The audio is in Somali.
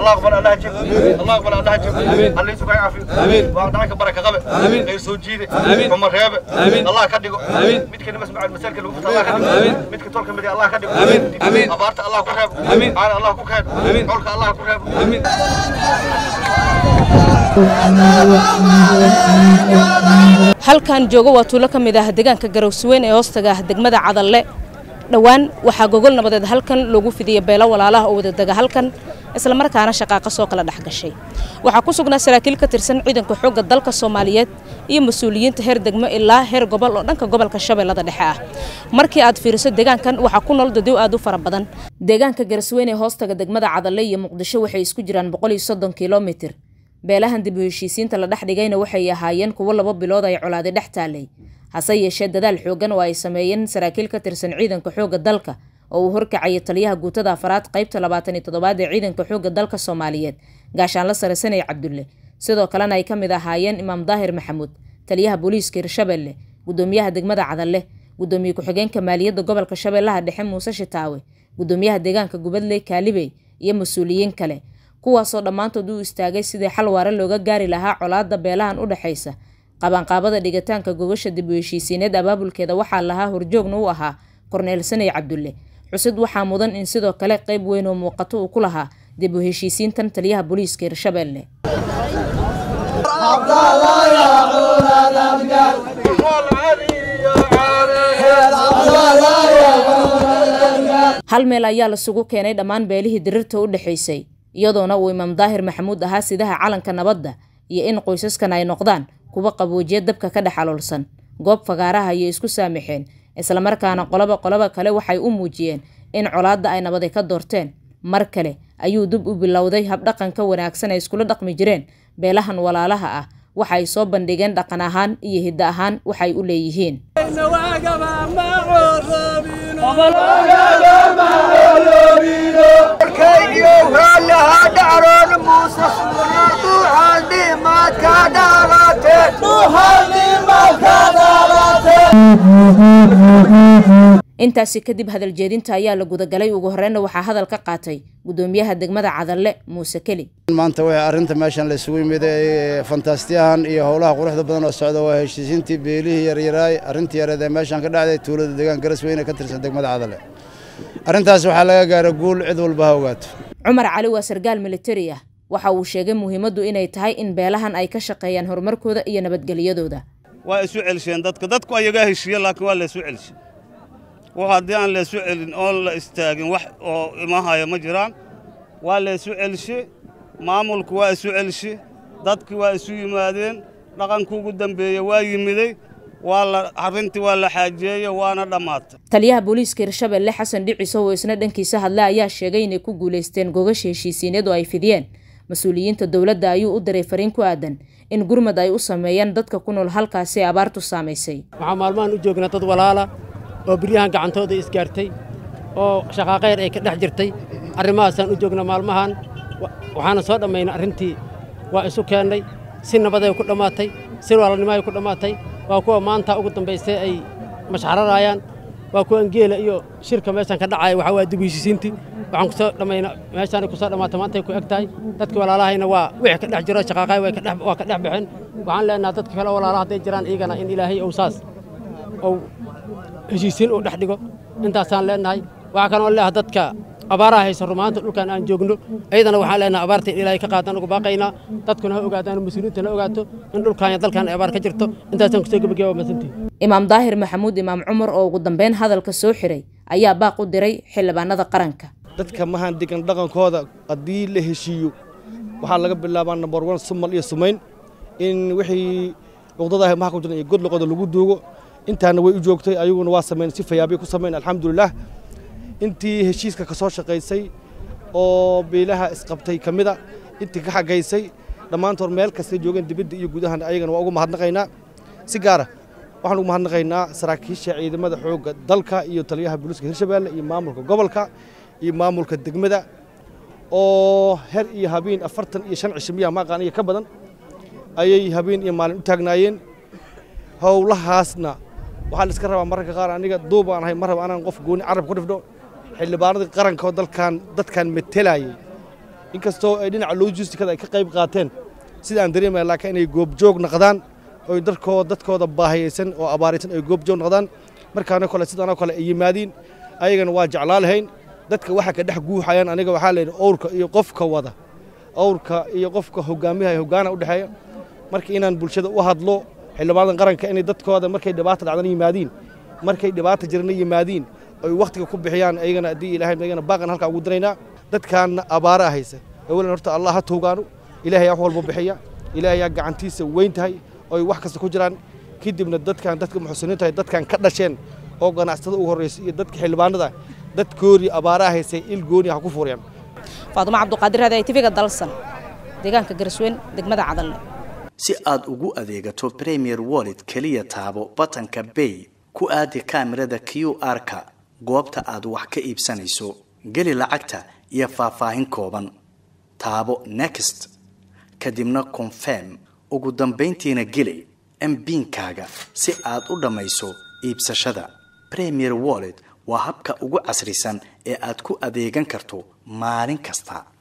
الله اقبل الله جب الله اقبل الله جب الله يسوق يعافي وعندك بركه غبه غير سوجيده عمر ريبه الله كدغو midka masmac masalka lagu fata Allah kadigo midka tolka midi Allah kadigo abaarta Allah ku reebo aan Allah ku keen tolka Allah ku reebo halkan joogo waa tuulo ka mid ah deegaanka garowsweyn ee hoostaga ah degmada cadalle dhowaan waxaa gogol nabadeed halkan loogu fidiyey beelo walaalaha oo wadadega halkan islamarkaana shaqaaqa soo kala dhex gashay waxaa ku sugnaa saraakiil ka tirsan ciidanka xoogga dalka soomaaliyeed iyo mas-uuliyiinta heer degmo ilaa heer gobol oo dhanka gobolka shabeellada dhexe ah markii aad fiiriso deegaankan waxaa ku nool dadiw aad u fara badan deegaanka garasweyn ee hoostaga degmada cadalle iyo muqdisho waxay isku jiraan boqol iyo soddon kilomitir beelahan dib u heshiisiinta la dhex dhigayna waxay ahaayeen kuwo laba bilood ay colaadi dhex taalay hase yeeshee dadaal xooggan oo ay sameeyeen saraakiil ka tirsan ciidanka xoogga dalka oo uu horkacayay taliyaha guutada afaraad qaybta labaatan iyo toddobaad ee ciidanka xoogga dalka soomaaliyeed gaashaanla sare sanay cabdulle sidoo kalena ay ka mid ahaayeen imaam daahir maxamuud taliyaha booliiska hirshabelle gudoomiyaha degmada cadalle gudoomiye ku-xigeenka maaliyadda gobolka shabeellaha dhexe muuse shitaawe gudoomiyaha deegaanka gubadley kaalibey iyo mas-uuliyiin kale kuwaasoo dhammaantood u istaagay sidii xal waare looga gaari lahaa colaadda beelahan u dhexaysa qabanqaabada dhigitaanka gogasha dib u heshiisiineed abaabulkeeda waxaa lahaa horjoogna u ahaa korneel sanay cabdulle xusid waxaa mudan in sidoo kale qayb weyn oo muuqato uu ku lahaa dib u heshiisiintan taliyaha booliiska hirshabelle hal meel ayaa lasugu keenay dhammaan beelihii dirirta u dhexaysay iyadoona uu imaam daahir maxamuud ahaa sidaha calanka nabadda iyo in qoysaskan ay noqdaan kuwa qaboojiya dabka ka dhex aloolsan goob fagaaraha ayay isku saamixeen islamarkaana qoloba qoloba kale waxay u muujiyeen in colaadda ay nabadi ka doorteen mar kale ayuu dib u bilowday habdhaqanka wanaagsan ay iskula dhaqmi jireen beelahan walaalaha ah waxa ay soo bandhigeen dhaqan ahaan iyo hiddo ahaan waxay u leeyihiin intaasi kadib hadal jeedinta ayaa la gudagalay ugu horreynna waxaa hadal ka qaatay gudoomiyaha degmada cadalle muuse keli maanta waxay arrinta meeshan la isugu yimid ee fantastiyahan iyo howlaha quruxda badan oo socda waa heshiisiintii beelihii yaryaraay arrintii yareed ee meeshan ka dhacday tuulada deegaan garasweyne ka tirsan degmada cadalle arrintaas waxaa laga gaara guul cid walba ha ogaato cumar cali waa sargaal militari ah waxa uu sheegay muhiimaddu inay tahay in beelahan ay ka shaqeeyaan horumarkooda iyo nabadgelyadooda waa isu celisheen dadka dadku ayagaa heshiiye laakiin waa la isu celishe wax haddii aan la isu celin oon la istaagin wax oo imahaya ma jiraan waa la isu celishe maamulku waa isu celishe dadki waa isu yimaadeen dhaqanku ugu dambeeye waa yimiday waa la arrintii waa la xaajeeye waana dhammaatay taliyaha booliiska hirshabelle xasan dhiciso oo isna dhankiisa hadla ayaa sheegay inay ku guulaysteen gogasha heshiisiineed oo ay fidiyeen mas-uuliyiinta dowladda ayuu u diray fariin ku aadan in gurmad ay u sameeyaan dadka ku nool halkaasi abaartu saamaysay waxaa maalmahan u joognaa dad walaala oo biryahan gacantooda isgaartay oo shaqaaqayr ay ka dhex jirtay arrimahaasaan u joognaa maalmahan waxaana soo dhammaynay arrintii waa isu keennay si nabaday ku dhammaatay si walaalnimaay ku dhammaatay waa kuwa maanta ugu dambaysay ay mashxararayaan waa kuwan geela iyo shirka meeshan ka dhacaya waxaa waa dib heshiisiintii waxaan kusoo dhammayna meeshaanay kusoo dhammaatay maantay ku eg tahay dadka walaalahayna waa wixii ka dhex jiro shaqaaqay waa ka dhex baxeen waxaan leenahay dadka kale walaalaha hadday jiraan iyagana in ilaahay ou saas ou heshiisiin uu dhex dhigo intaasaan leenahay waxaa kaloo leeyahay dadka abaaraha haysa rumaanta dhulkan aan joogno iyadana waxaan leenahay abaarta in ilaahay ka qaadaan ugu baaqaynaa dadkuna ha ogaadaan mas-uuliyiinta ha ogaato in dhulkan iyo dalkan ay abaar ka jirto intaasaan kusoo gebageba waa masantihi imaam daahir maxamuud imaam cumar oo ugu dambeyn hadalka soo xiray ayaa baaq u diray xildhibaanada qaranka dadka mahaan degan dhaqankooda haddii la heshiiyo waxaa laga bilaabaa nambar wan sumal iyo sumayn in wixii luqdadaah maha ku jiran iyo godloqoda lagu duugo intaana way u joogtay ayaguna waa samayn si fayaabay ku samayn alxamdulilah intii heshiiska ka soo shaqaysay oo beelaha isqabtay ka mida intii ka xagaysay dhammaantood meel kastay joogeen dibadda iyo gudahan ayagana waa ugu mahadnaqaynaa si gaara waxaan ugu mahadnaqaynaa saraakiisha ciidamada xoogga dalka iyo taliyaha booliiska hirshabeelle iyo maamulka gobolka iyo maamulka degmada oo her iyo habeen afartan iyo shan cisho miyaa maaqaan iyo ka badan ayay habeen iyo maalin u taagnaayeen howlahaasna waxaa la iska rabaa mararka qaar aniga duub aan ahay mar raba anaan qof gooni carab ku dhifdho xildhibaanadii qaranka oo dalkan dadkan metelayay inkastoo ay dhinaca logistikada ay ka qayb qaateen sida aan dareemaya laakiin inay goobjoog noqdaan oy dadkooda dadkooda baahiyeysan oo abaaraysan ay goobjoog noqdaan markaana kale sidaanoo kale ay yimaadiin ayagana waa jeclaa lahayn dadka waxa ka dhex guuxayaan aniga waxaa layidhi owrka iyo qofka wada owrka iyo qofka hogaamiyaha hogaana u dhexeeya marka inaan bulshada u hadlo xildhibaanadan qaranka inay dadkooda markay dhibaata dhacdana yimaadiin markay dhibaata jirana yimaadiin oy wakhtiga ku bixiyaan ayagana haddii ilaahay ayagana baaqan halkaa ugu diraynaa dadkaanna abaara haysa awalan horta allah ha toogaano ilaahay wax walba bixiya ilaahay yaa gacantiisa weyn tahay oy wax kasta ku jiraan kadibna dadkan dadka muxsiniinta ay dadkan ka dhasheen oo ganacsatada ugu horreysa iyo dadka xildhibaanada dadkoodii abaaraha haysay il gooni ha ku fuuriyaan faadumo cabduqaadir raadi tvga dalsan deegaanka garsweyn degmada cadalle si aad ugu adeegato premier wallet keliya taabo batanka bay ku aadi kaamirada q r-ka goobta aad wax ka iibsanayso geli lacagta iyo faahfaahin kooban taabo next kadibna confirm ugu dambayntiina geli mbiinkaaga si aad u dhammayso iibsashada premier wallet waa habka ugu casrisan ee aad ku adeegan karto maalin kasta